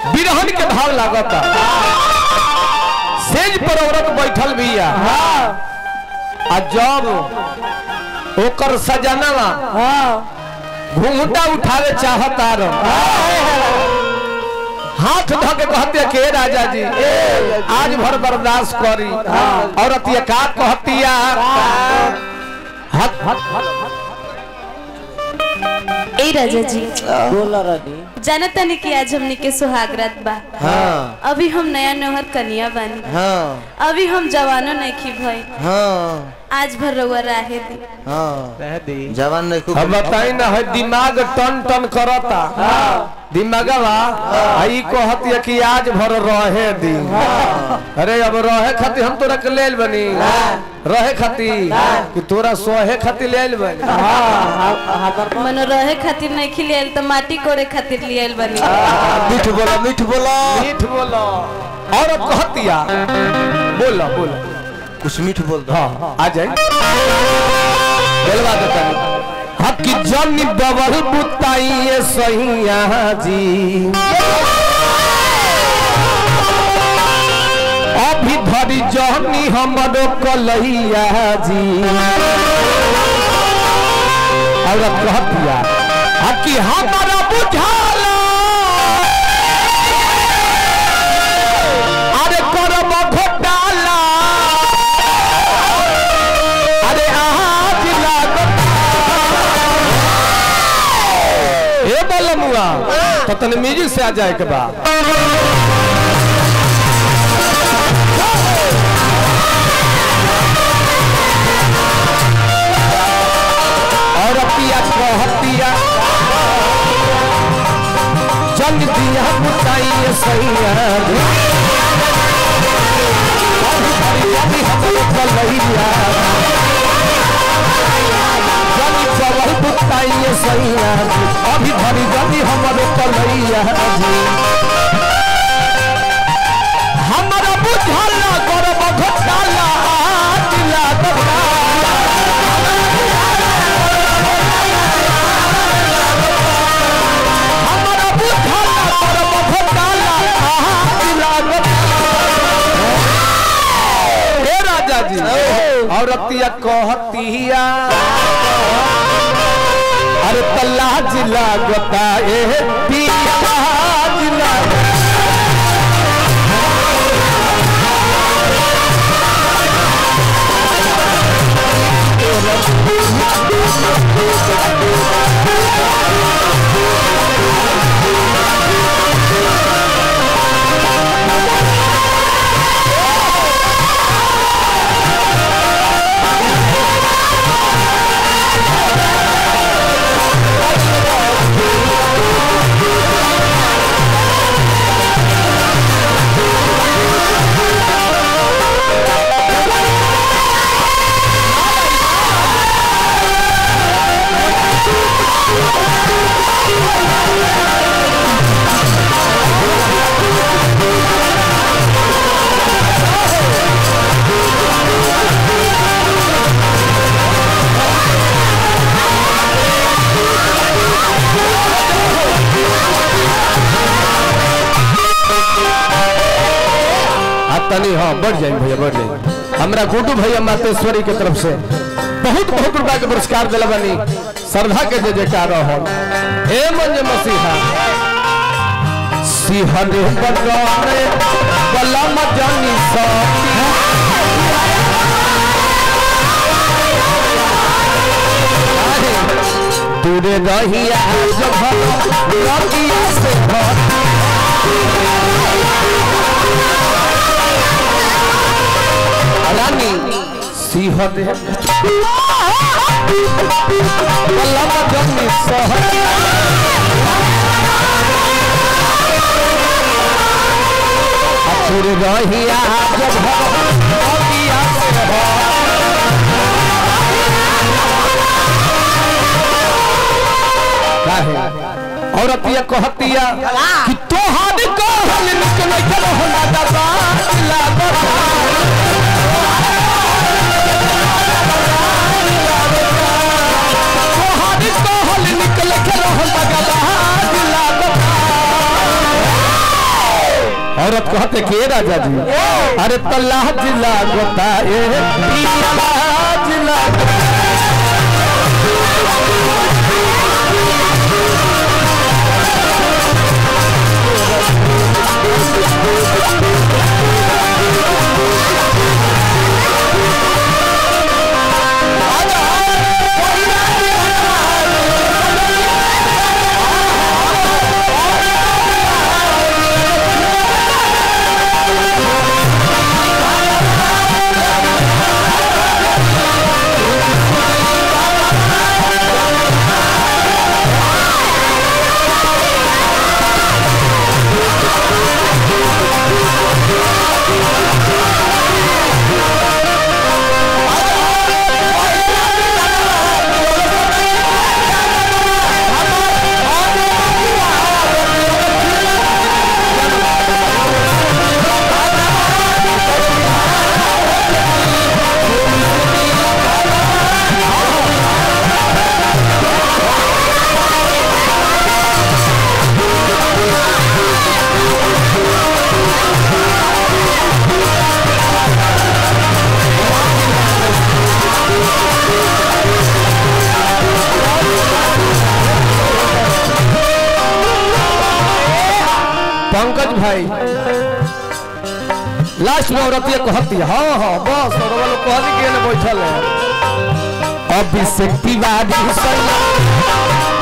बिरहन के भाव लागता सेज पर औरत बैठल बिया आ जब ओकर सजनवा घूंघटा उठावे चाहता हाथ धो के कहते के राजा जी आज भर बर्दाश्त करी औरत ये का कहतिया हट ए राजा जी बोला रानी जाना तनी कि आज हमने के सुहागरात बा हाँ अभी हम नया नौहर कनिया बानी हाँ अभी हम जवानो नहीं की भई हाँ आज भर रउआ राहे दी हाँ जवान नहीं खूब अब बताई ना है दिमाग टन टन करता दिमागवा आई कहती कि आज भर रहे दी अरे अब रहे खातिर हम तोरा के लेल बनी रहे खातिर कि तोरा सोहे खातिर लेल बनी मनो रहे खातिर नहीं खिलियल तो माटी कोड़े खातिर लियल बनी मीठ बोला मीठ बोला मीठ बोलो और अब कहतिया बोलो बोलो कुछ मीठ बोल दो हाँ आ जाए बोलवा देता हकी जनी बबल बुताइए सैया जी अभी धरी जहनी हमरो कलैया जी और कहतिया हकी हमारा बुझाला अरे करब घोटाला अरे आज लागत ए बलमुआ तो तने म्यूजिक से आ जाए के बा और पिया कहतिया जंग दिया बुताइए सैया अभी भरी अभी हमरे कलैया जंग चवल बुताइए सैया अभी भरी जल्दी हमरे कलैया हमरा बुझल करब घोटाला दिला दबा हमरा बुझल करब घोटाला लागत हे राजा जी औरतिया कहतिया अरे तल्ला जिला गता ए पिया जिला आ तनी हाँ बढ़ जाए भैया बढ़ जाए हमरा गुड्डू भैया मातेश्वरी के तरफ से बहुत बहुत रुपया के पुरस्कार दिला बनी श्रद्धा के जय जयकार हो हे मंज मसीहा सिहरे बगाने बलम जानी सती दूरे रहिया जब लगिया से भर रानी सिंहते बल्लभ जन्मी सहर अपुर रहिया जब भगिया से हो काहे औरत ये कहतिया कि तोहार कहल निकल चलो होला दबा लागता तोहार कहल निकल के रहल बगला लागता औरत कहते के राजा जी अरे तल्ला जिला गोता ए पिया जिला पंकज भाई लास्ट में औरत ये कहती है हाँ हाँ बस और वो लोग कहती के ना बैठल है अभिषेक तिवारी सैया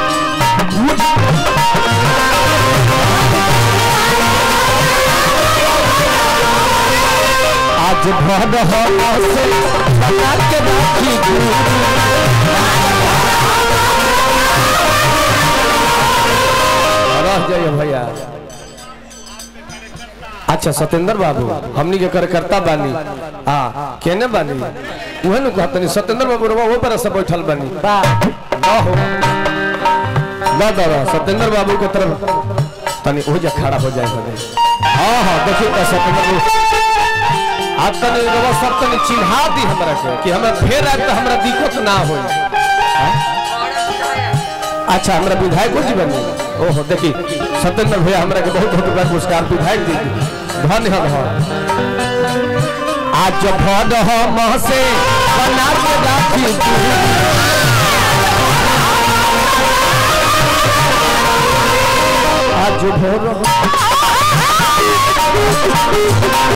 आज भर हो से बना के राखी गुरु रह जाइए भैया अच्छा सत्येंद्र बाबू हमनी के कार्यकर्ता बानी हाँ केने बानी उहे नु कहतनी सत्येंद्र बाबू रवा वो पर से बैठल बानी ना हो ना दादा सत्येंद्र बाबू के तरफ तनी हो जा खड़ा हो जाए बने हाँ हाँ देखिए तो सत्येंद्र बाबू आप तनी रवा सब तनी चिन्हा दी हमरा के कि हमें फेर आए तो हमरा दिक्कत ना होई अच्छा हमरा विधायक जी बने ओहो देखी सत्येंद्र भैया हमरा के बहुत बहुत बड़ा पुरस्कार विधायक जी धन्य हम आज भद हम से बना के राखी आज भोर